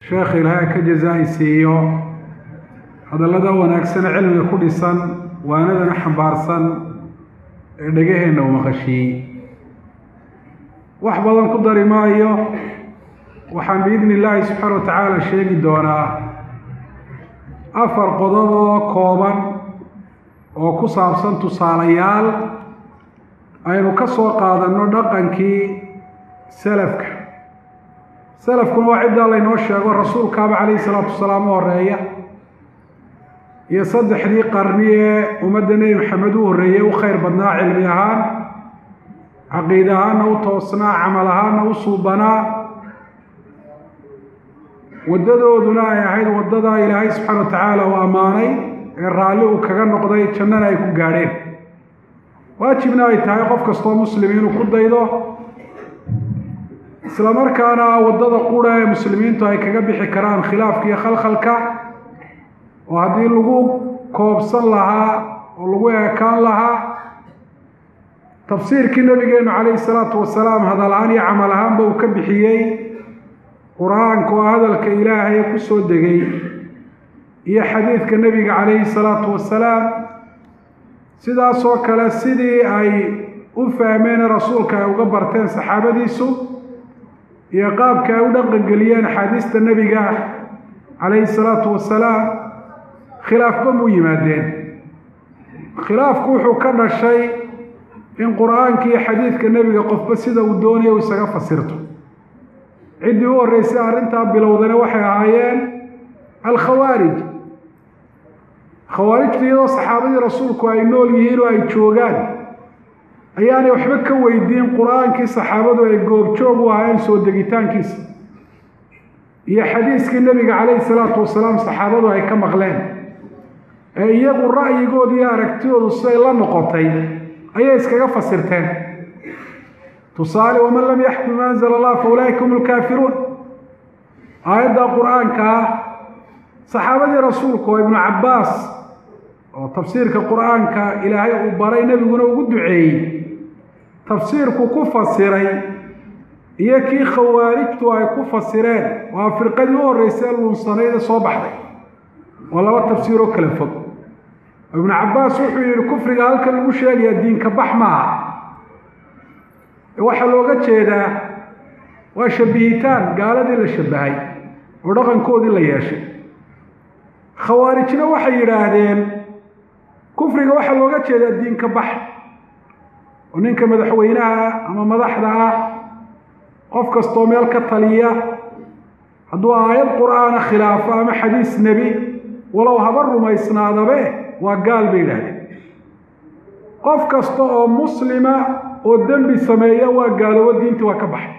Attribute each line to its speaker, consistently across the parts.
Speaker 1: sheekh ilaahay ka jazaa-i siiyo hadallada wanaagsane cilmiga ku dhisan waanadana xambaarsan ee dhegaheenna u maqashiiyey wax badan ku dari maayo waxaan biidni illaahi subxaana wa tacaala sheegi doonaa afar qodob oo kooban oo ku saabsan tusaalayaal aynu ka soo qaadanno dhaqankii salafka salafkuna waa ciddaa laynoo sheego rasuulkaaba calayhi salaatu wasalaam u horeeya iyo saddexdii qarni ee ummadda nebi maxamed u horreeyey u khayr badnaa cilmi ahaan caqiid ahaanna u toosnaa camal ahaanna u suubanaa waddadooduna ay ahayd waddadaa ilaahay subxaana wa tacaala uu ammaanay ee raalli uu kaga noqday jannana ay ku gaadheen waajibna ay tahay qof kastoo muslim inuu ku daydo isla markaana waddada qura ee muslimiintu ay kaga bixi karaan khilaafka iyo khalkhalka oo haddii lagu koobsan lahaa oo lagu eekaan lahaa tafsiirkii nabigeenu calayhi salaatu wasalaam hadal ahaan iyo camal ahaanba uu ka bixiyey qur-aanka oo hadalka ilaahay ku soo degay iyo xadiidka nebiga calayhi salaatu wasalaam sidaasoo kale sidii ay u fahmeen rasuulka ay uga barteen saxaabadiisu iyo qaabka ay u dhaqangeliyeen axaadiista nebiga calayhi salaatu wasalaam khilaafba muu yimaadeen khilaafku wuxuu ka dhashay in qur-aanka iyo xadiidka nebiga qofba sida uu doonayo u isaga fasirto ciddii u horreysay arrintaa bilowdana waxay ahaayeen alkhawaarij khawaarijtu iyadoo saxaabadii rasuulku ay nool yihiin oo ay joogaan ayaanay waxba ka weydiin qur-aankii saxaabadu ay goobjoog u ahaayeen soo degitaankiisa iyo xadiiskii nebiga calayhi salaatu wasalaam saxaabadu ay ka maqleen ee iyagu ra'yigooda iyo aragtidoodu siday la noqotay ayay iskaga fasirteen tusaale waman lam yaxkum ma anzala allah fa ulaa'ika hum lkaafiruun aayadda qur-aanka ah saxaabadii rasuulku oo ibnu cabbaas oo tafsiirka qur-aanka ilaahay uu baray nebiguna ugu duceeyey tafsiirku ku fasiray iyo kii khawaarijtu ay ku fasireen waa firqadii u horreysay luunsanayda soo baxday oo laba tafsiiroo kala fog ibnu cabbaas wuxuu yidhi kufriga halkan lagu sheegayaa diinka bax maaha waxaa looga jeedaa waa shabihitaan gaaladii la shabahay oo dhaqankoodii la yeeshay khawaarijna waxay yidhaahdeen kufriga waxaa looga jeedaa diinka bax oo ninka madaxweynaha ama madaxda ah qof kastoo meel ka taliya hadduu aayad qur-aana khilaafo ama xadiis nebi walow haba rumaysnaadabe waa gaal bay yidhaahdeen qof kasta oo muslima oo dembi sameeya waa gaaloobo diintii waa ka baxay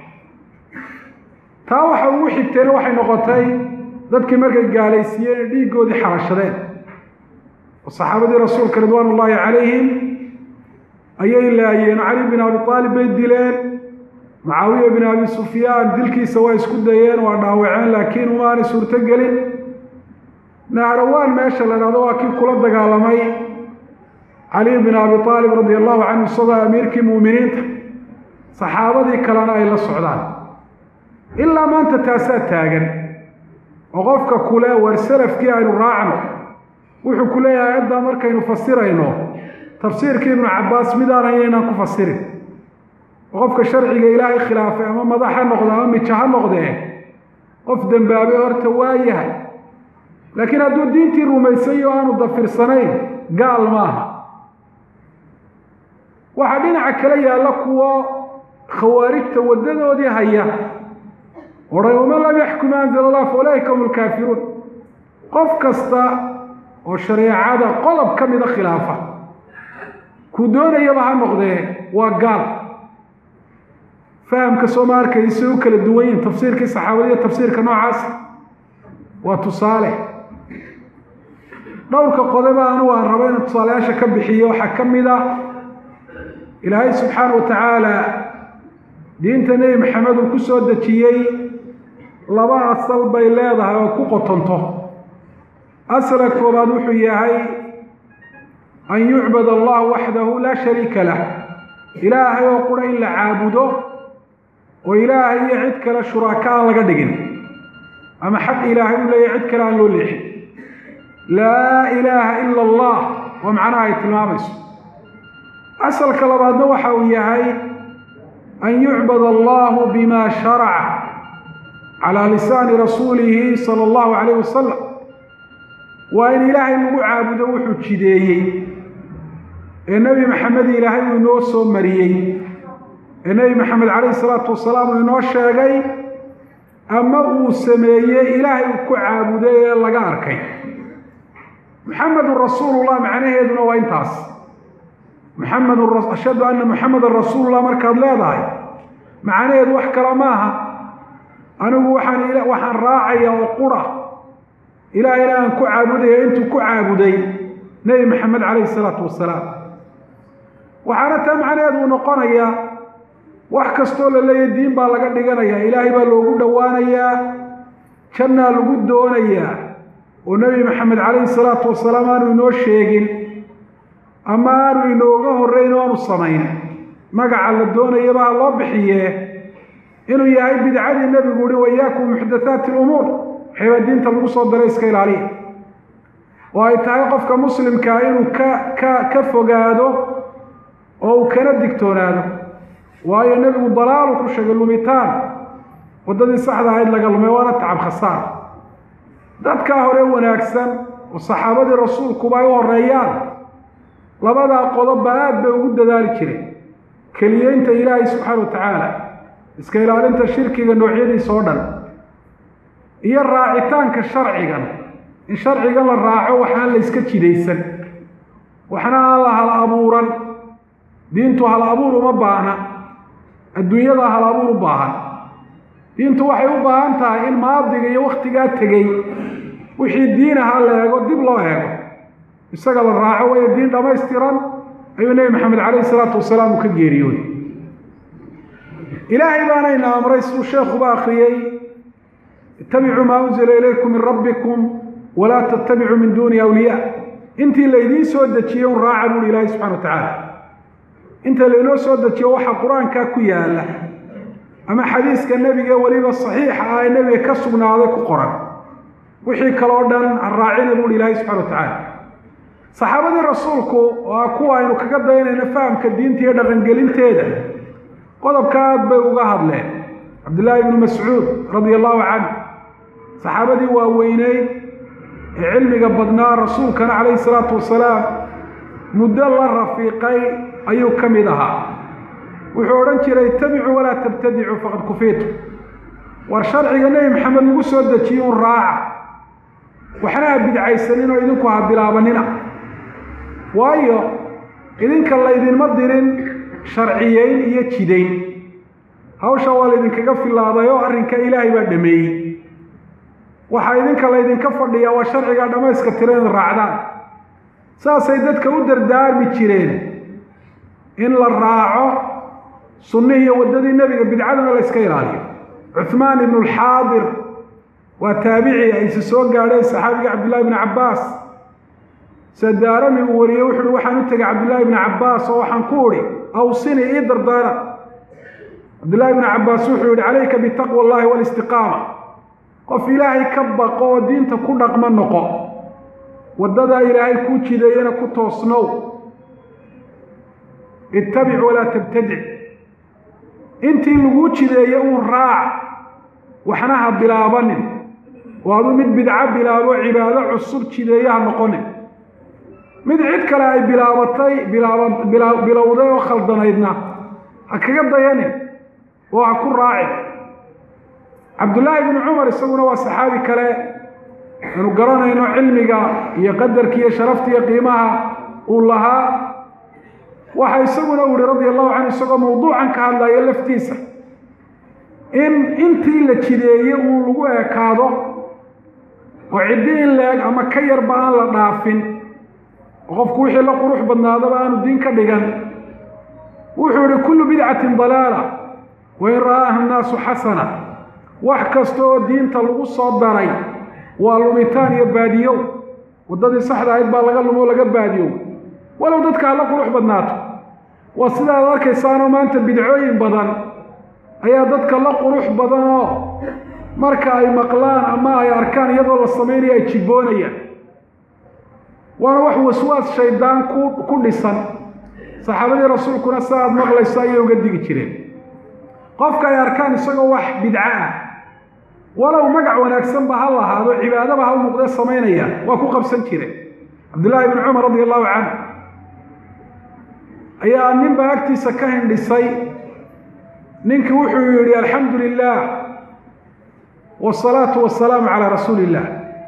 Speaker 1: taa waxa ugu xigteena waxay noqotay dadkii markay gaalaysiiyeen ee dhiiggoodii xarashadeen oo saxaabadii rasuulka ridwaan ullaahi calayhim ayay laayeen cali bin abi aalib bay dileen mucaawiya bin abi sufyaan dilkiisa waa isku dayeen waa dhaawaceen laakiin umaanay suurto gelin nahrawaan meesha la dhahdo waa kii kula dagaalamay cali bin abi aalib radi allahu canhu isagoo amiirkii muuminiinta saxaabadii kalena ay la socdaan ilaa maanta taasaa taagan oo qofka kule war salafkii aynu raacno wuxuu ku leeyahay ayaddaa markaynu fasirayno tafsiirkii ibnu cabbaas midaanan yaynaan ku fasirin oo qofka sharciga ilaahay khilaafay ama madax ha noqdo ama mija ha noqdee qof dembaabay horta waa yahay laakiin hadduu diintii rumaysay oo aanu dafirsanayn gaal maaha waxaa dhinaca kale yaalla kuwo khawaarijta waddadoodii haya odhan waman lam yaxkum anzala allah fa ulaa'ika hum lkaafiruun qof kasta oo shareecada qodob ka mida khilaafa kuu doonayaba ha noqdee waa gaal fahamka soo ma arkaysa u kala duwan yihin tafsiirkii saxaabadiiyo tafsiirka noocaas waa tusaale dhowrka qodoba anugu aan rabo inaan tusaalayaasha ka bixiyo waxaa ka mid ah ilaahay subxaana wa tacaala diinta nebi maxamed uu ku soo dejiyey laba asal bay leedahay oo ku qotonto asala koobaad wuxuu yahay an yucbad allah waxdahu laa shariika lah ilaahay oo qura in la caabudo oo ilaahay iyo cid kale shuraka aan laga dhigin ama xaq ilaahay u leeyahy cid kale aan loo leexin laa ilaaha ila allah waa macnaha ay tilmaamayso asalka labaadna waxa uu yahay an yucbad allahu bima sharaca calaa lisaani rasuulihi sala allahu calayh wasalam waa in ilaahay lagu caabudo wuxuu jideeyey ee nebi maxamed ilaahay uu inoo soo mariyey ee nebi maxamed calayhi salaatu wasalaam uu inoo sheegay ama uu sameeyey ilaahay uu ku caabuday ee laga arkay muxamedun rasuulullah macnaheeduna waa intaas muxamedun ashhadu anna muxamedan rasuulullah markaad leedahay macnaheedu wax kale maaha anigu waxaan waxaan raacaya oo qura ilaahayna aan ku caabudaya intuu ku caabuday nebi maxamed calayhi salaatu wasalaam waxaana taa macnaheedu uu noqonayaa wax kastoo la leeyahy diin baa laga dhiganayaa ilaahay baa loogu dhowaanayaa jannaa lagu doonayaa oo nebi maxamed calayhi salaatu wasalaam aanu inoo sheegin ama aanu inooga horreyn o aanu samayn magaca la doonayaba ha loo bixiye inuu yahay bidcadii nebigu uhi waiyaakum muxdathaati lumuur waxaybaa diinta lagu soo daray iska ilaaliya oo ay tahay qofka muslimkaa inuu ka ka ka fogaado oo uu kana digtoonaado waayo nebigu dalaalu ku sheegay lumitaan waddadii saxda ahayd laga lumay waana tacab khasaar dadkaa hore wanaagsan oo saxaabadii rasuulkuba ay u horeeyaan labadaa qodobba aad bay ugu dadaali jireen keliyeynta ilaahay subxaana wa tacaala iska ilaalinta shirkiga noocyadiisa oo dhan iyo raacitaanka sharcigan in sharcigan la raaco waxaan la iska jidaysan waxna aan la hal abuuran diintu hal abuur uma baahna adduunyada hal abuur u baahan diintu waxay u baahan tahay in maadiga iyo wakhtigaa tegey wixii diin ahaa la eego dib loo eego isaga la raaco wayo diin dhammaystiran ayuu nebi maxamed calayhi salaatu wasalaam uu ka geeriyooday ilaahay baanayna amray siduu sheekuba akriyey ittabicuu maa unzila ilaykum min rabbikum walaa tattabicuu min duuni awliyaa intii laydiin soo dejiyey un raaca buuhi ilaahay subxana wa tacaala inta laynoo soo dejiyo waxaa qur-aankaa ku yaalla ama xadiiska nebiga weliba saxiixa ah ee nebiga ka sugnaaday ku qoran wixii kaloo dhan ha raacina buuhi ilaahay subxana wa tacaala saxaabadii rasuulku waa kuwa aynu kaga daynayno fahamka diinta iyo dhaqangelinteeda qodobka aad bay uga hadleen cabdillaahi ibnu mascuud radia allahu canhu saxaabadii waaweyneyd ee cilmiga badnaa rasuulkana calayhi salaatu wasalaam muddo la rafiiqay ayuu ka mid ahaa wuxuu odhan jiray ittabicuu walaa tabtadicuu faqad kufiitu war sharciga nebi maxamed lagu soo dejiye un raaca waxna ha bidcaysanin oo idinku ha bilaabanina waayo idinka laydinma dirin sharciyeyn iyo jidayn hawsha waa laydinkaga filaaday oo arrinka ilaahay baa dhameeyey waxaa idinka laydinka fadhiyaa waa sharcigaa dhammayska tira in raacdaan saasay dadka u dardaarmi jireen in la raaco sunnihii iyo waddadii nebiga bidcadana la yska ilaaliyo cuhmaan ibnu alxaadir waa taabici ayse soo gaadheen saxaabiga cabdillahi bni cabbaas sadaarami uu wariyey wuxu uhi waxaan u tegay cabdillahi bni cabbaas oo waxaan ku udhi awsini ii dardaara cabdillahi bni cabbaas wuxuu yihi calayka bitaqwa allahi walistiqaama qof ilaahay ka baqo oo diinta ku dhaqmo noqo waddadaa ilaahay kuu jideeyana ku toosnow ittabic walaa tabtadic intii laguu jideeye uun raac waxna ha bilaabanin oo aduu mid bidco bilaabo cibaado cusub jideeye ha noqonin mid cid kale ay bilaabatay bilaaba bilowday oo khaldanaydna ha kaga dayanin oo ha ku raacin cabdullaahi bnu cumar isaguna waa saxaabi kale aanu garanayno cilmiga iyo qadarka iyo sharafta iyo qiimaha uu lahaa waxa isaguna u yihi radia allahu canhu isagoo mawduucan ka hadlayo laftiisa in intii la jideeye uu lagu ekaado oo ciddi in la-eg ama ka yarba aan la dhaafin oo qofku wixii la qurux badnaadaba aanu diin ka dhigan wuxuu yihi kullu bidcatin dalaala wain ra'aaha annaasu xasana wax kasta oo diinta lagu soo daray waa lumitaan iyo baadiyow waddadii saxda ahayd baa laga lumo laga baadiyow walow dadka hala qurux badnaato waa sidaad arkaysaanoo maanta bidcooyin badan ayaa dadka la qurux badan oo marka ay maqlaan ama ay arkaan iyadoo la samaynayo ay jibboonayaan waana wax waswaas shaydaan ku ku dhisan saxaabadii rasuulkuna sa aad maqlayso ayay uga digi jireen qofka ay arkaan isagoo wax bidco ah walow magac wanaagsanba ha lahaado cibaadaba ha u muuqdee samaynaya waa ku qabsan jireen cabdullaahi ibni cumar radi allahu canhu ayaa ninbaa agtiisa ka hindhisay ninkii wuxuu yihi alxamdu lilah wsalaatu wasalaamu calaa rasuuli illah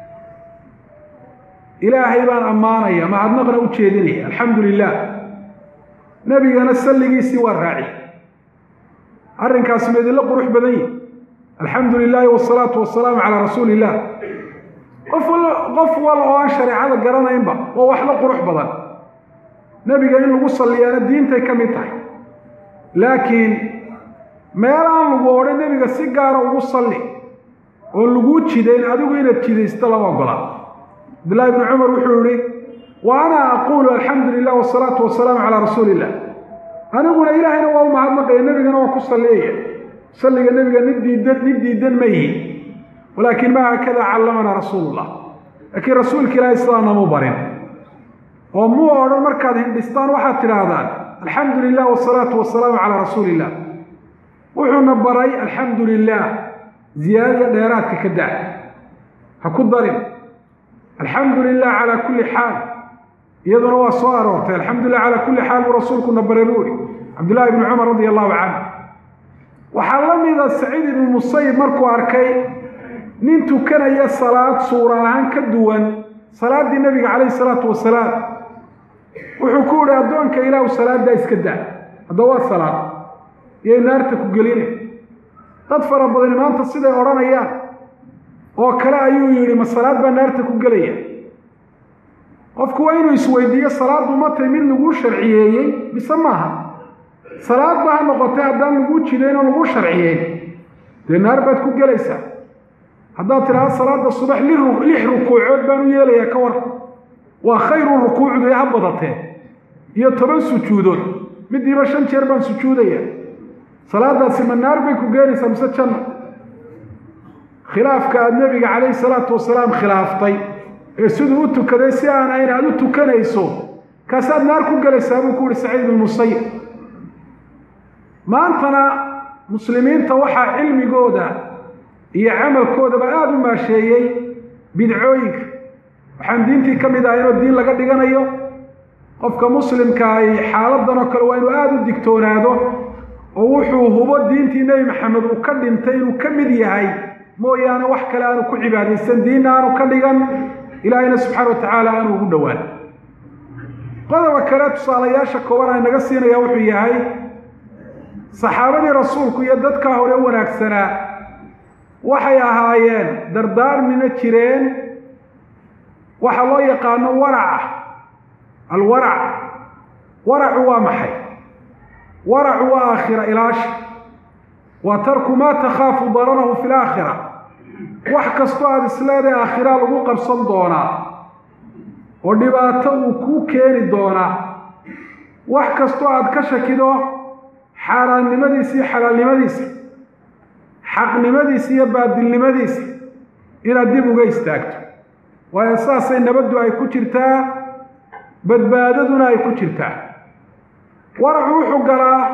Speaker 1: ilaahay baan ammaanaya mahadnaqna u jeedinaya alxamdu lilah nebigana salligiisii waa raaci arrinkaasi ma idinla qurux badan yihi alxamdu lilaahi wsalaatu wasalaamu calaa rasuuli illah qof qof wal oo aan shareecada garanaynba waa wax la qurux badan nebiga in lagu salliyaana diintay ka mid tahay laakiin meel aan lagu odhan nebiga si gaara ugu salli oon laguu jidayn adigu inaad jidaysto lama ogola cabdullahi ibni cumar wuxuu yihi wa ana aquulu alxamdu lilah wasalaatu wasalaamu calaa rasuuli illah aniguna ilaahayna waa u mahadnaqaya nebigana waa ku salliyaya salliga nebiga nin diidan nin diidan ma yihi walaakin ma hakada callamanaa rasuulullah laakiin rasuulka ilaahay sidaana mu barin oo muu odhan markaad hindhistaan waxaad tidhaahdaan alxamdu lilah wasalaatu wasalaamu calaa rasuuli illah wuxuuna baray alxamdu lilah ziyaadada dheeraadka ka daa ha ku darin alxamdu lilah calaa kulli xaal iyaduna waa soo aroortay alxamdu lilah calaa kulli xaal buu rasuulkuna baray buu ihi cabdullahi ibni cumar radi allahu canhu waxaa la mida saciid ibnu musayib markuu arkay nin tukanaya salaad suura ahaan ka duwan salaaddii nebiga calayhi salaatu wasalaam wuxuu ku yihi addoonka ilaahu salaaddaa iska daa hadda waa salaad iyay naarta ku geline dad fara badani maanta siday odhanayaan oo kale ayuu yidhi ma salaad baa naarta ku gelaya qofku waa inuu isweydiiyo salaaddu ma tay mid laguu sharciyeeyey mise maaha salaad ba ha noqotay haddaan laguu jidayn oo laguu sharciyeyn dee naar baad ku gelaysaa haddaad tidhahdo salaada subax lix rukuucood baan u yeelayaa ka war waa khayru rukuucdu ee ha badatee iyo toban sujuudood midiiba shan jeer baan sujuudaya salaadaasi ma naar bay ku geenaysaa mise janna khilaafka aada nebiga calayhi salaatu wasalaam khilaaftay ee siduu u tukaday si aan ayn aada u tukanayso kaasaad naar ku gelaysaa buu ku yihi saciid ibnu musayib maantana muslimiinta waxaa cilmigooda iyo camalkoodaba aada u maasheeyey bidcooyinka waxaan diintii ka mid ahay inoo diin laga dhiganayo qofka muslimka ay xaaladan oo kale waa inuu aada u digtoonaado oo wuxuu hubo diintii nebi maxamed uu ka dhintay inuu ka mid yahay mooyaane wax kale aanu ku cibaadaysan diinna aanu ka dhigan ilaahayna subxaana wa tacaala aanu ugu dhowaan qodoba kale tusaalayaasha kooban ay naga siinaya wuxuu yahay saxaabadii rasuulku iyo dadkaa hore wanaagsanaa waxay ahaayeen dardaarmina jireen waxa loo yaqaano waraca alwarac waracu waa maxay waracu waa aakhira ilaasha waa tarku maa takhaafu dararahu fi laakhira wax kastoo aada isleedahay aakhiraa lagu qabsan doonaa oo dhibaato uu kuu keeni doonaa wax kastoo aada ka shakido xaaraannimadiisa iyo xalaalnimadiisa xaqnimadiisa iyo baadilnimadiisa inaad dib uga istaagto waayo saasay nabaddu ay ku jirtaa badbaadaduna ay ku jirtaa waracu wuxuu galaa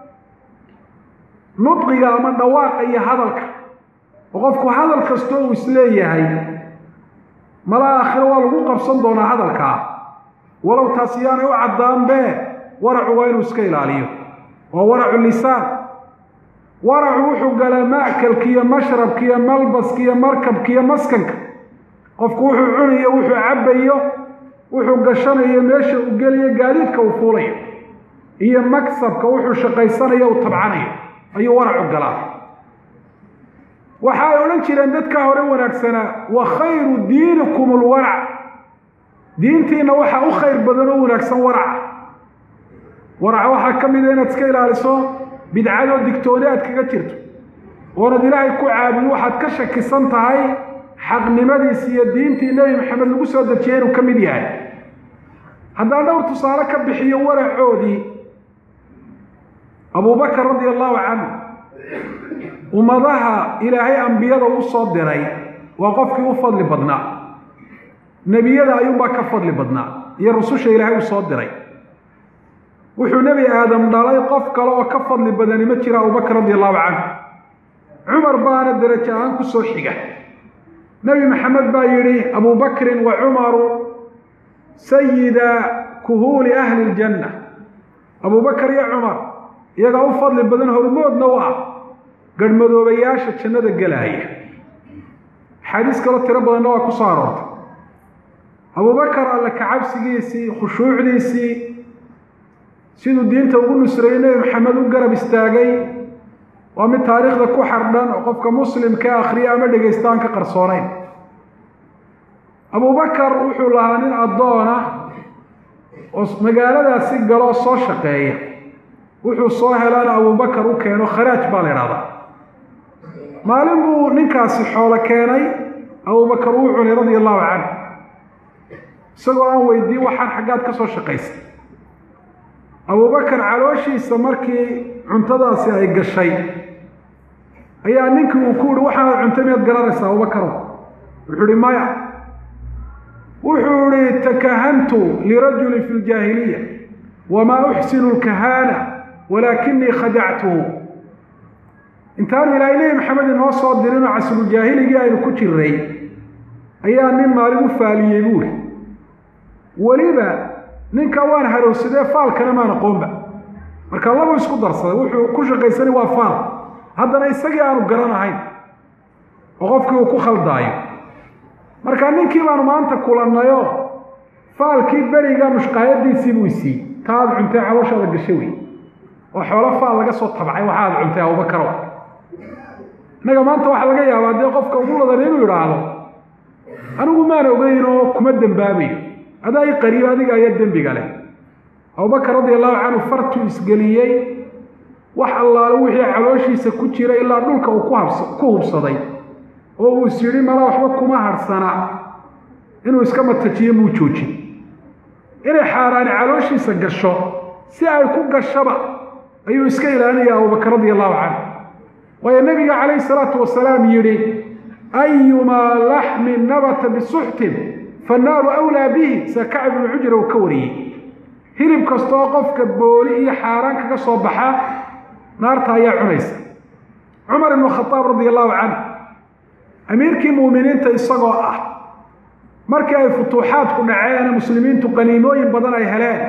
Speaker 1: nudqiga ama dhawaaqa iyo hadalka oo qofku hadal kastoo uu isleeyahay mala aakhiro waa lagu qabsan doonaa hadalkaa walow taas yaanay u caddaanbee waracu waa inuu iska ilaaliyo waa waracu lisaan waracu wuxuu galaa ma'kalka iyo mashrabka iyo malbaska iyo markabka iyo maskanka qofku wuxuu cunayo wuxuu cabbayo wuxuu gashanayo meesha uu gelayo gaadiidka uu fuulayo iyo maksabka wuxuu shaqaysanayo uu tabcanayo ayuu waracu galaa waxa ay odhan jireen dadkaa hore wanaagsanaa wa khayru diinikum alwarac diintiina waxaa u khayr badan oo wanaagsan waraca waraca waxaa ka mida inaad iska ilaaliso bidcadoo digtooni aad kaga jirto oonad ilaahay ku caabudi waxaad ka shakisan tahay xaqnimadiisi iyo diintii nebi maxamed lagu soo dejiyey inuu ka mid yahay haddaan dhowr tusaale ka bixiyo waracoodii abubakar radia allahu canhu ummadaha ilaahay ambiyada u soo diray waa qofkii u fadli badnaa nebiyada ayuunbaa ka fadli badnaa iyo rususha ilaahay u soo diray wuxuu nebi aadam dhalay qof kale oo ka fadli badani ma jira abubakr radi allahu canhu cumar baana derajo ahaan ku soo xiga nebi maxamed baa yidhi abubakrin wa cumaru sayida kuhuuli ahli ljanna abubakar iyo cumar iyagaa u fadli badan hormoodna u ah garhmadoobayaasha jannada gelaaya axaadiis kaloo tiro badanna waa ku soo aroortay abubakar alle kacabsigiisii khushuucdiisii siduu diinta ugu nusreeyey nebi maxamed u garab istaagay waa mid taariikhda ku xardhan oo qofka muslimka akhriya ama dhegaysta aan ka qarsoonayn abubakar wuxuu lahaa nin addoona oo magaaladaasi galoo soo shaqeeya wuxuu soo helaana abubakar u keeno kharaaj baa la idhahdaa maalin buu ninkaasi xoolo keenay abubakar uu cunay radia allahu canhu isagoo aan weydiin waxaan xaggaad ka soo shaqaysay abubakar calooshiisa markii cuntadaasi ay gashay ayaa ninkii uu ku uhi waxaanaad cuntay miyaad garanaysaa abubakaro wuxuu ihi maya wuxuu ihi takahantu lirajuli fi ljaahiliya wamaa uxsinu lkahaana walaakinii khadactuhu intaanu ilaahay nebi maxamed inoo soo dirinoo casruljaahiligi aynu ku jiray ayaa nin maalin u faaliyey buuri weliba ninka waan harowsadee faalkana maan aqoonba marka laba isku darsaday wuxuu ku shaqaysanay waa faal haddana isagii aanu garanahayn oo qofkii uu ku khaldaayo marka ninkii baanu maanta kulannayoo faalkii beriga mushqaayadiisii buu isiiyey ta aad cuntay calooshaada gasho wey oo xoolo faal laga soo tabcay waxa aad cuntay abubakaro innaga maanta waxaa laga yaabaa dee qofka ugu ladan inuu idhaahdo anigu maan ogeyn oo kuma dembaabayo adaa i qariib adiga ayaa dembiga leh abubakar radia allahu canhu fartuu isgeliyey wax allaale wixii calooshiisa ku jira ilaa dhulka uu ku hubsaday oo uu is yidhi mala waxba kuma harhsana inuu iska matajiyo muu joojin inay xaaraani calooshiisa gasho si ay ku gashaba ayuu iska ilaalinaya abubakar radia allahu canhu waayo nebiga calayhi salaatu wasalaam yidhi ayumaa laxmin nabata bisuxtin fannaaru awlaa bihi sa kacb ibnu cujra uu ka wariyey hilib kastooo qofka booli iyo xaaraan kaga soo baxa naarta ayaa cunaysa cumar ibnu khadaab radia allahu canhu amiirkii muuminiinta isagoo ah markii ay futuuxaadku dhaceene muslimiintu qaniimooyin badan ay heleen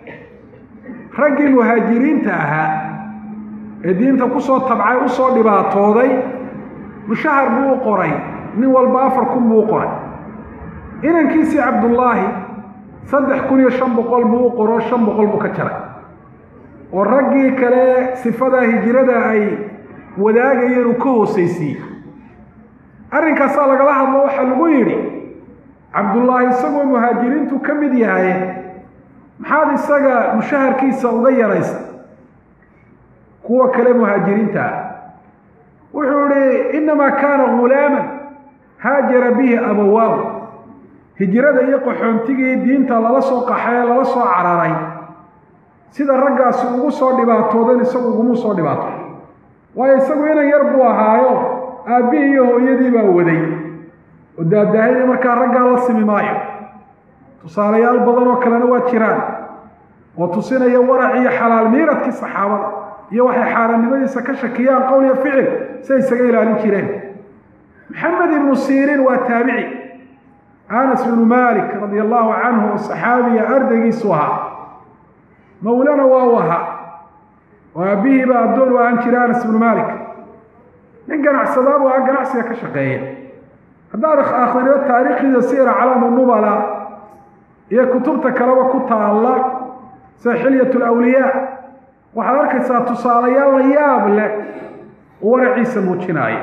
Speaker 1: raggii muhaajiriinta ahaa ee diinta ku soo tabcay u soo dhibaatooday mushahar buu u qoray nin walba afar kun buu u qoray inankiisii cabdullaahi saddex kun iyo shan boqol buu u qoro shan boqol buu ka jaray oo raggii kale sifadaa hijirada ay wadaagayeen uu ka hoosaysiiyey arrinkaasaa lagala hadlo waxaa lagu yidhi cabdullaahi isagoo muhaajiriintu ka mid yahay maxaad isaga mushaharkiisa uga yaraysa kuwa kale muhaajiriinta ah wuxuu ihi innamaa kaana ghulaaman haajara bihi abawaahu hijrada iyo qaxoontigii diinta lala soo qaxay ee lala soo cararay sida raggaasi ugu soo dhibaatoodeen isagu uguma soo dhibaato waayo isagu inan yar buu ahaayo aabbihii iyo hooyadii baa waday oo daadaahayna markaa raggaa la simi maayo tusaalayaal badan oo kalena waa jiraan oo tusinaya warac iyo xalaal miiradkii saxaabada iyo waxay xaarannimadiisa ka shakiyaan qowl iyo ficil siay isaga ilaalin jireen maxamed ibnu siiriin waa taabici anas bnu malik radia allahu canhu oo saxaabiya ardaygiisu ahaa mawlana waa u ahaa oo aabbihiiba addoon u ahaan jira anas ibnu malik nin ganacsadaabuu ah ganacsiga ka shaqeeya haddaad akhriyo taariikhdiisa siira calaamu nubala iyo kutubta kaleba ku taalla sida xilyat lawliyaa waxaad arkaysaa tusaalayaal la yaab leh oo waraciisa muujinaaya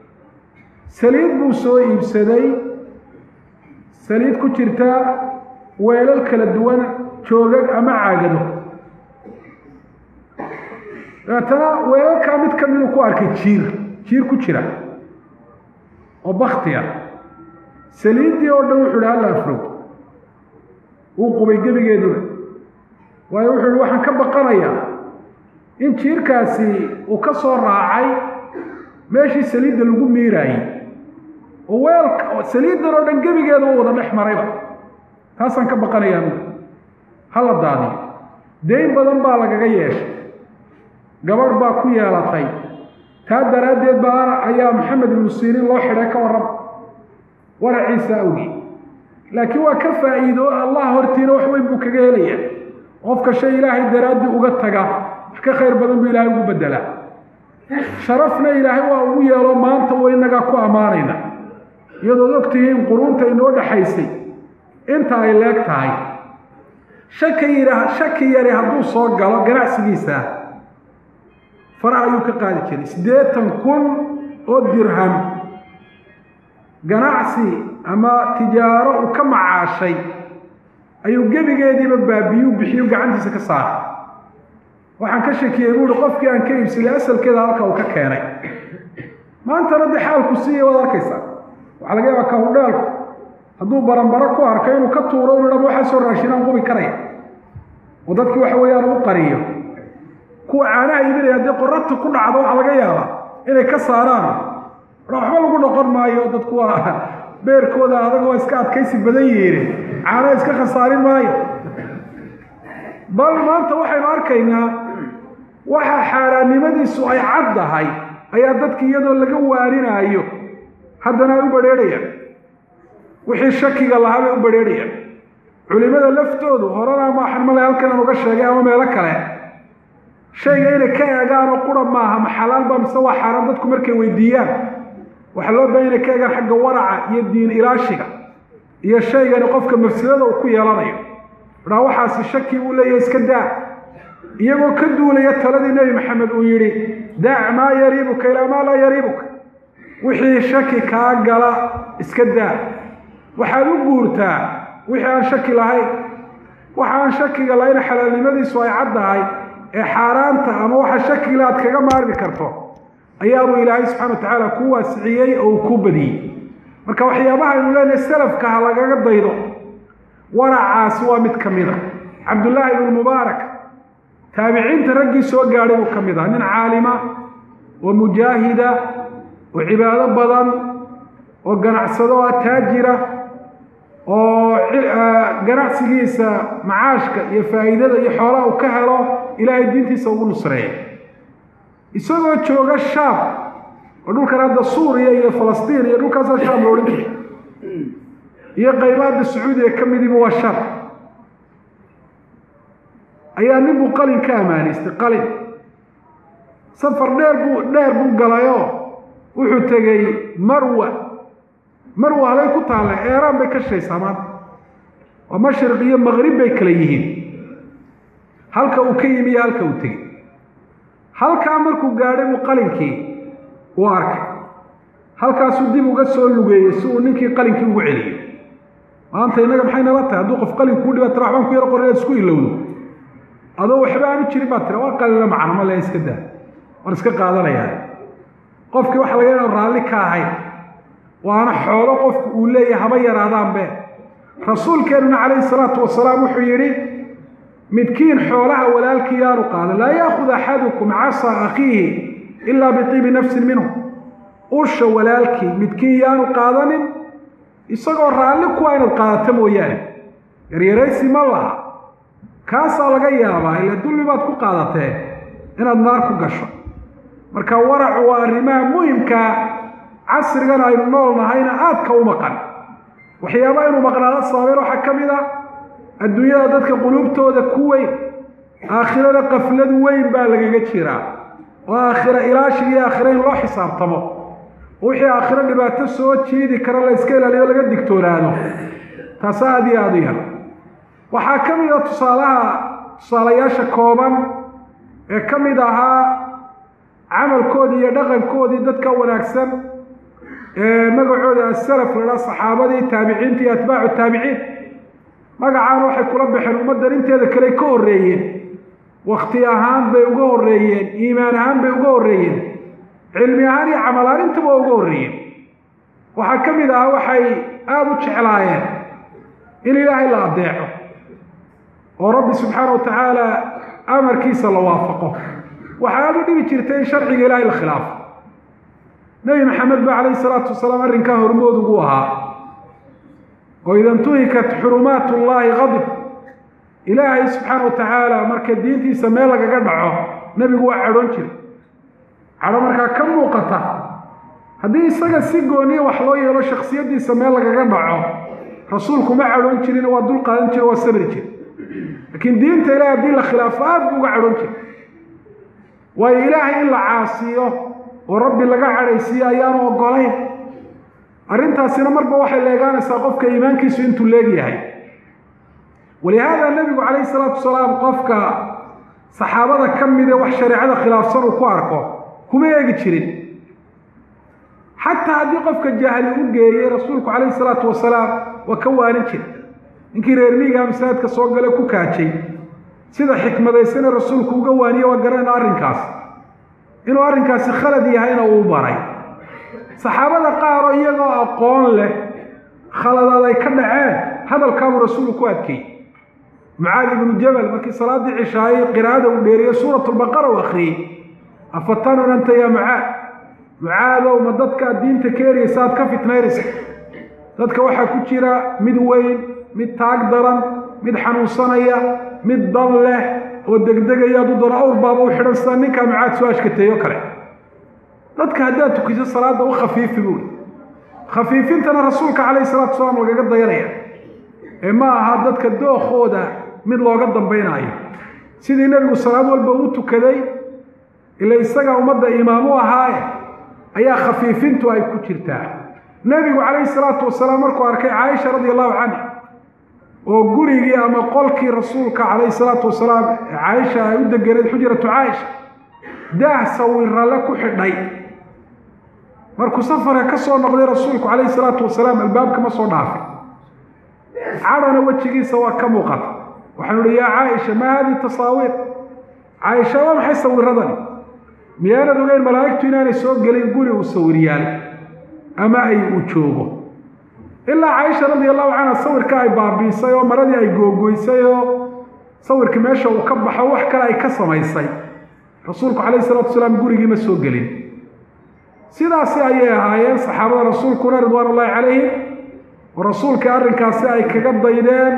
Speaker 1: saliid buu soo iibsaday saliid ku jirta weelal kala duwan joogag ama caagado dabeetana weelalkaa mid ka miduu ku arkay jiir jiir ku jira oo bakti ah saliiddii oo dhan wuxu uhi halla afrow wuu qubay gebigeeduba waayo wuxuu ihi waxaan ka baqanayaa in jiirkaasi uu ka soo raacay meeshii saliidda lagu miiraayey oo weelka saliiddan oo dhan gebigeeda u wada dhex marayba taasaan ka baqanayaa bu hala daadiyo dayn badan baa lagaga yeeshay gabadh baa ku yeelatay taa daraaddeed baana ayaa maxamed ibnu siriin loo xidhay ka warrama waraciisa awgii laakiin waa ka faa'iido allah hortiina wax weyn buu kaga helaya qofka shay ilaahay daraaddii uga taga wax ka khayr badan buu ilaahay ugu beddelaa sharafna ilaahay waa ugu yeelo maanta wa inagaa ku ammaanayna iyadood og tihiin quruunta inoo dhaxaysay inta ay leeg tahay shaki yidha shaki yari hadduu soo galo ganacsigiisa faraha ayuu ka qaadi jiray siddeetan kun oo dirham ganacsi ama tijaaro uu ka macaashay ayuu gebigeediiba baabiyu bixiyu gacantiisa ka saaray waxaan ka shakiyey buuhi qofkii aan ka iibsaday asalkeeda halka uu ka keenay maantana dee xaalku siiya waad arkaysaa waxaa laga yaabaa kahudheelku hadduu baranbaro ku arko inuu ka tuuro inu dham waxaa soo raashinaan qubi karaya oo dadkii waxa weeyaan u qariyo kuwa caanaha iibinaya haddii qorata ku dhacdo waxaa laga yaabaa inay ka saaraan waxba lagu noqon maayo dadku waa beerkooda adag waa iska adkaysi badan yihiin caanaha iska khasaarin maayo bal maanta waxaynu arkaynaa waxa xaaraannimadiisu ay caddahay ayaa dadki iyadoo laga waaninaayo haddana ay u badrheerhayaan wixii shakiga lahaa bay u badrheerhayaan culimada laftoodu horena maaxan male halkan aan uga sheegay ama meelo kale shayga inay ka eegaanoo qura maaha ma xalaal baa mise waa xaaraan dadku markay weydiiyaan waxaa loo bahan inay ka eegaan xagga waraca iyo diin ilaashiga iyo shaygani qofka mafsadada uu ku yeelanayo dhaa waxaasi shaki uu leeyahay iska daa iyagoo ka duulaya taladii nebi maxamed uu yidhi daac maa yariibuka ilaa maa laa yariibuka wixii shaki kaa gala iska daa waxaad u guurtaa wixii aan shaki lahayn waxa aan shakiga lahayn xalaalnimadiisu ay caddahay ee xaaraanta ama waxa shakigale aad kaga maarmi karto ayaabuu ilaahay subxana wa tacaala ku waasiciyey oo uu ku badiyey marka waxyaabaha aynu leenahay salafka ha lagaga daydo waracaasi waa mid ka mid a cabdullaahi ibnu mubaarak taabiciinta raggii soo gaadhay buu ka mid ah nin caalima oo mujaahida oo cibaado badan oo ganacsado ah taajira oo ganacsigiisa macaashka iyo faa'iidada iyo xoolaha uu ka helo ilaahay diintiisa ugu nusreeya isagoo jooga shaam oo dhulkan hadda suuriya iyo falastiin iyo dhulkaasa shaam la odhan jiray iyo qaybaadda sacuudiga ka midiba waa shar ayaa nin buu qalin ka ammaanaystay qalin safar dheer buu dheer buu galayoo wuxuu tegey marwa marwa halay ku taalla eeraan bay ka shaysaa maanta oo mashriq iyo maqrib bay kala yihiin halka uu ka yimi iyo halka uu tegey halkaa markuu gaadhay buu qalinkii u arkay halkaasuu dib uga soo lugeeyey si uu ninkii qalinkii ugu celiyo maanta innaga maxay nala tahay hadduu qof qalin kuu dhiba tira waxbaan ku yaro qoran inaad isku ilowdo adoo waxba aanu jirin baa tira waa qalina macno ma le iska daa war iska qaadanayaa qofkii waxa laga yaa raalli ka ahayn waana xoolo qofku uu leeyahay haba yaraadaanbe rasuulkeennuna calayhi salaatu wasalaam wuxuu yidhi midkiin xoolaha walaalkii yaanu qaadan laa yaakhud axadukum casa akhiihi ilaa biibi nafsin minhu usha walaalkii midkiin yaanu qaadanin isagoo raalli kuwa inaad qaadato mooyaane yaryaraysi ma laha kaasaa laga yaabaa ila dulmi baad ku qaadatee inaad naar ku gasho marka waracu waa arrimaha muhimkaa casrigan aynu nool nahayna aadka u maqan waxyaaba aynu maqnaado sababeen waxaa ka mid a adduunyada dadka quluubtooda ku weyn aakhirada qaflad weyn baa lagaga jiraa oo aakhira ilaashiga iyo aakhira in loo xisaabtamo wixii aakhiro dhibaato soo jiidi kara la iska ilaaliyo laga digtoonaado taas aada iyo aada u yar waxaa ka mid a tusaalaha tusaalayaasha kooban ee ka mid ahaa camalkoodii iyo dhaqankoodii dadka wanaagsan ee magacooda asalaf la dhaa saxaabadii taabiciinta iyo atbaacu taabiciin magacaana waxay kula baxeen ummaddan inteeda kale ka horreeyeen wakti ahaan bay uga horreeyeen iimaan ahaan bay uga horreeyeen cilmi ahaan iyo camal ahaan intaba waa uga horreeyeen waxaa ka mid ahaa waxay aada u jeclaayeen in ilaahay la adeeco oo rabbi subxaana wa tacaala amarkiisa la waafaqo waxaa aada u dhibi jirtay in sharciga ilaahay la khilaafo nebi maxamed ba calayhi salaatu wasalaam arrinkaa hormood ugu ahaa oo ida ntuhikat xurumaat ullaahi qadib ilaahay subxaana wa tacaala marka diintiisa meel lagaga dhaco nebigu waa cadhoon jira cadho markaa ka muuqata haddii isaga si gooniya wax loo yeelo shaksiyaddiisa meel lagaga dhaco rasuulku ma cadhoon jirin waa dul qaadan jira waa sabri jira laakiin diinta ilahay haddii la khilaafo aad buu uga cadhoon jira waayo ilaahay in la caasiyo oo rabbi laga cadhaysiiyo ayaanu ogolayn arrintaasina marba waxay leegaanaysaa qofka iimaankiisu intuu leegyahay walihaada nebigu calayhi salaatu wasalaam qofka saxaabada ka mid ee wax shareecada khilaafsan uu ku arko kuma eegi jirin xataa haddii qofka jahli u geeyey rasuulku calayhi salaatu wasalaam waa ka waanin jira ninkii reer miigaa masaajidka soo gale ku kaajay sida xikmadaysana rasuulku uga waaniye waa garanayna arrinkaas inuu arrinkaasi khalad yahayna uu baray saxaabada qaaroo iyagoo aqoon leh khaladaad ay ka dhaceen hadalkaabuu rasuulku ku adkeeyey mucaadi ibnu jabal markii salaaddii cishaayey qiraa'ada uu dheeriye suuratulbaqara u akhriyey afatanun anta yaa mucaad mucaadow ma dadka diinta ka eraysa aad ka fitnaynaysa dadka waxaa ku jira mid weyn mid taag daran mid xanuunsanaya mid dan leh oo degdegaya adu dano awr baaba u xidhan sida ninkaa mucaad soo ashkateeyo kale dadka haddaad tukiso salaadda u khafiifi buuli khafiifintana rasuulka calayhi salatu wasalaam lagaga dayanaya ee ma aha dadka dookooda mid looga dambaynaayo sidii nebigu salaad walba u tukaday ila isagaa ummadda imaam u ahaaye ayaa khafiifintu ay ku jirtaa nebigu calayhi salaatu wasalaam markuu arkay caaisha radia allahu canha oo gurigii ama qolkii rasuulka calayhi salaatu wasalaam ee caaisha ay u deganeed xujratu caaisha daah sawirale ku xidhay markuu safarka ka soo noqday rasuulku calayhi salaatu wasalaam albaabka ma soo dhaafay cadhana wejigiisa waa ka muuqata waxaanu uhi yaa caaisha maa haadihi tasaawiir caaisha waa maxay sawiradani miyaanad ogeyn malaa'igtu inaanay soo gelin guri uu sawiryaal ama ay uu joogo ilaa caaisha radia allahu canha sawirka ay baabiisay oo maradii ay googoysay oo sawirkii meesha uu ka baxo wax kale ay ka samaysay rasuulku calayhi salatu wasalaam gurigii ma soo gelin sidaasi ayay ahaayeen saxaabada rasuulkuna ridwaan ullaahi calayhim oo rasuulkai arrinkaasi ay kaga daydeen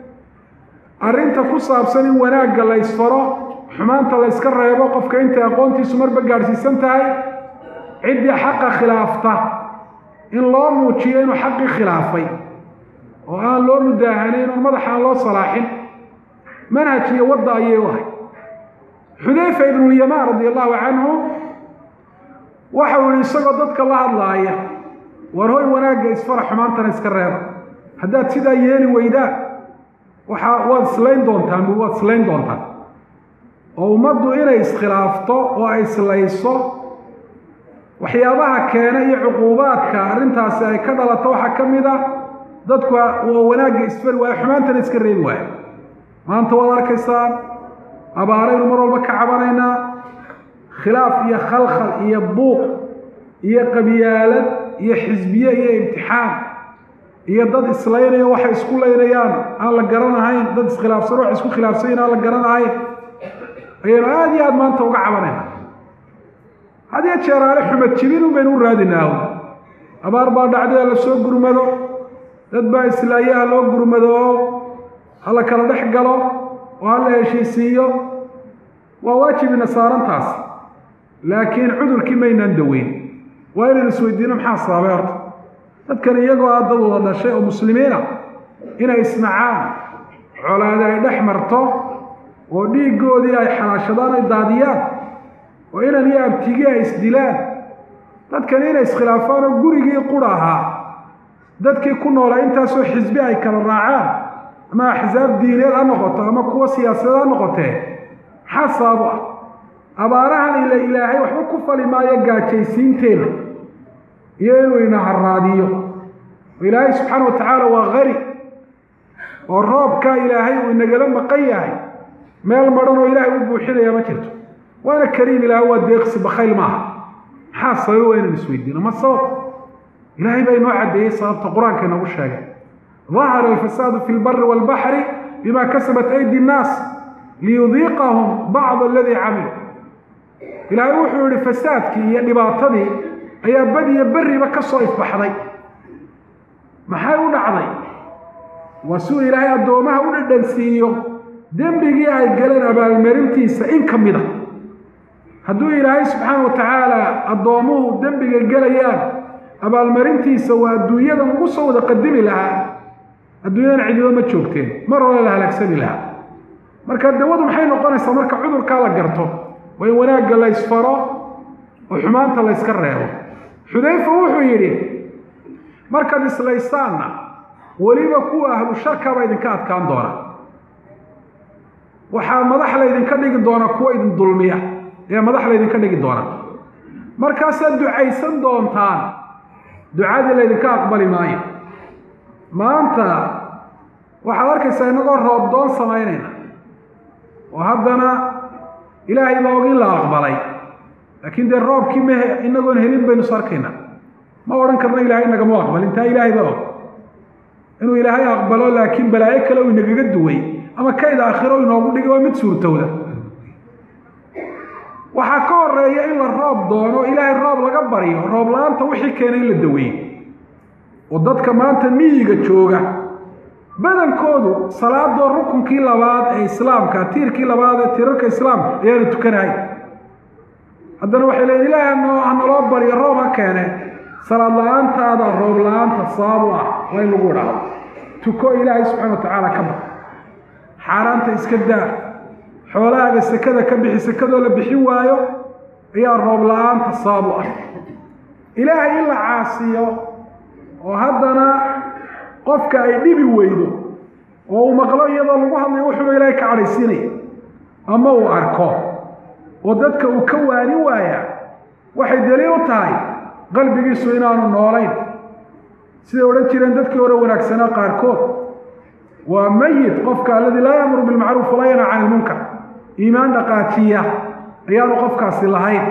Speaker 1: arrinta ku saabsan in wanaagga la ysfaro xumaanta la yska reebo qofka intay aqoontiisu marba gaadhsiisan tahay ciddii xaqa khilaafta in loo muujiyo inuu xaqii khilaafay oo aan loo mudaahanayn oon madaxa aan loo salaaxin manhaj iyo wadda ayay u ahay xudayfa ibnulyamaan radia allahu canhu waxau yihi isagoo dadka la hadlaaya war hoy wanaagga isfara xumaantana iska reeba haddaad sidaa yeeli weydaan waxaa waad islayn doontaan bu waad islayn doontaan oo ummaddu inay iskhilaafto oo ay islayso waxyaabaha keena iyo cuquubaadka arrintaasi ay ka dhalato waxaa ka mid ah dadku waa wanaagga isfari waayo xumaantana iska reebi waayo maanta waad arkaysaan abaaraynu mar walba ka cabanaynaa khilaaf iyo khalkhal iyo buuq iyo qabyaalad iyo xisbiye iyo imtixaan iyo dad islaynayo waxay isku laynayaan aan la garanahayn dad iskhilaafsan wax isku khilaafsanyin aan la garanahayn ayaynu aada iyo aada maanta uga cabanayna hadiyo jeeraale xumad jibin un baynu u raadinaaho abaar baa dhacday la soo gurmado dad baa islaaye ha loo gurmado oo ha la kala dhex galo oo ha la heshiisiiyo waa waajibina saarantaas laakiin cudurkii maynaan daweyn waa inaynu isweydiino maxaa sababay horta dadkan iyagoo ah dad wada dhashay oo muslimiina inay isnacaan colaade ay dhex marto oo dhiiggoodii ay xalaashadaan ay daadiyaan oo inan iyo abtigii ay isdilaan dadkani inay iskhilaafaan oo gurigii qura ahaa dadkii ku noolaa intaasoo xisbi ay kala raacaan ama axsaab diineed ha noqoto ama kuwa siyaasadeed ha noqotee maxaa sababo ah abaarahan ila ilaahay waxba ku fali maayo gaajaysiinteenna iyo inuu ina haraadiyo oo ilaahay subxaana wa tacaala waa qari oo roobkaa ilaahay uu inagala maqan yahay meel madhan oo ilaahay u buuxinaya ma jirto waana kariim ilaahay waa deeqsi bakayl maaha maxaa sababa waa inaan isweydiino ma sabab ilaahay baa inoo caddeeyey sababta qur-aanka inoogu sheegay dahara alfasaadu fi lbari waalbaxri bima kasabat aydi nnaas liyudiiqahum bacd aladii camiluu ilaahay wuxuu yihi fasaadkii iyo dhibaatadii ayaa badiyo berriba ka soo ifbaxday maxay u dhacday waa suu ilaahay addoomaha u dhadhansiiyo dembigii ay galeen abaalmarintiisa in ka mid a hadduu ilaahay subxaana wa tacaala addoomuhu dembiga gelayaan abaalmarintiisa waa adduunyadan ugu soo wada qadimi lahaa adduunyadan cidiba ma joogteen mar hore la halaagsani lahaa marka dawadu maxay noqonaysaa marka cudurkaa la garto waa in wanaagga la ysfaro oo xumaanta la yska reebo xudayfa wuxuu yidhi markaad islaysaanna weliba kuwa ahlu sharkaba idinka adkaan doona waxaa madax laydinka dhigi doona kuwa idin dulmiya ayaa madax laydinka dhigi doona markaasaad ducaysan doontaan ducadii laydinka aqbali maayo maanta waxaad arkaysaa innagoo roobdoon samaynayna oo haddana ilaahay baa og in la aqbalay laakiin dee roobkii ma inagoon helin baynu is arkaynaa ma odhan karno ilaahay nagama aqbalin taa ilaahay baa og inuu ilaahay aqbalo laakiin balaayo kale uu inagaga duway ama kayd aakhiro inoogu dhigay waa mid suurtowda waxaa ka horeeya in la roob doono ilaahay roob laga baryo roob la-aanta wixii keenay in la daweeyo oo dadka maanta miyiga jooga badankoodu salaadoo rukunkii labaad ee islaamka tiirkii labaad ee tiirarka islaamka ayaana tukanahay haddana waxay leeyiin ilaahay hanoo hanaloo baryo roob ha keene salaad la-aantaada roob la-aanta sabab u ah waa in lagu idhaahdo tuko ilaahay subxana wa tacaala ka bar xaaraanta iska daa xoolahaaga sekada ka bixi sekadoo la bixin waayo ayaa roob la-aanta sabab u ah ilaahay in la caasiyo oo haddana qofka ay dhibi weydo oo uu maqlo iyadoo lagu hadlayo wuxuuba ilaahay ka cadhaysiinaya ama uu arko oo dadka uu ka waani waayaa waxay daliil u tahay qalbigiisu inaanu noolayn siday odhan jireen dadkii hore wanaagsanaa qaarkood waa mayit qofka alladii laa yaamuru bilmacruuf walaa yanha cani ilmunkar iimaan dhaqaajiya ayaanu qofkaasi lahayn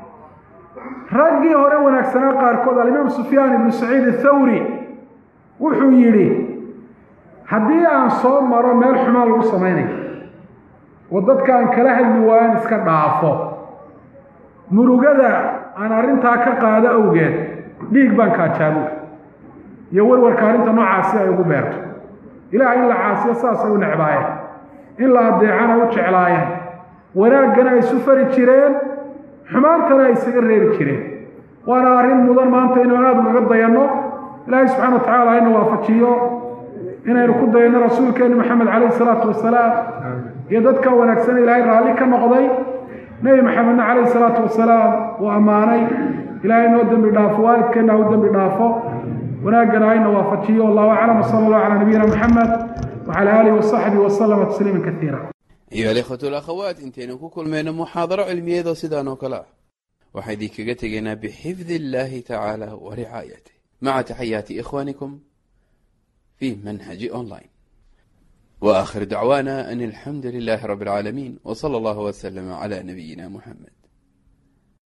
Speaker 1: raggii hore wanaagsanaa qaarkood alimaam sufyaan ibnu saciid athawri wuxuu yidhi haddii aan soo maro meel xumaan lagu samaynayo oo dadka aan kala hadli waayan iska dhaafo murugada aan arrintaa ka qaado awgeed dhiig baan kaajaabu iyo warwarka arrinta noocaasi ay ugu beerto ilaah in la caasiyo saasay u necbaayeen in la adeecana u jeclaayeen wanaaggana ay isu fari jireen xumaantana ay isaga reebi jireen waana arrin mudan maanta inaan aada ugaga dayanno ilaahay subxana wa tacala hayna waafajiyo inaynu ku dayanno rasuulkeeni maxamed calayhi salaatu wasalaam iyo dadka wanaagsan ilaahay raalli ka noqday nebi maxamedna calayhi salaatu wasalaam uu ammaanay ilaahay noo dembi dhaafo waalidkeenna ha u dembi dhaafo wanaaggana hayna waafajiyo wallahu aclam wsala allahu calaa nabiyina maxamed wacala aalihi wasaxbihi wasalama tasliima kaiira
Speaker 2: ayuha alikhwatu alakhawaat intaynu ku kulmayno muxaadaro cilmiyeedoo sidaan oo kale ah waxaa idinkaga tegaynaa bixifdi illahi tacaala wa ricaayatih maca taxayaati ikhwanikum fi manhaji online wa akhir dacwaana an alxamdu lilahi rabi alcaalamiin w sala allahu wslama cla nabiyina muxamed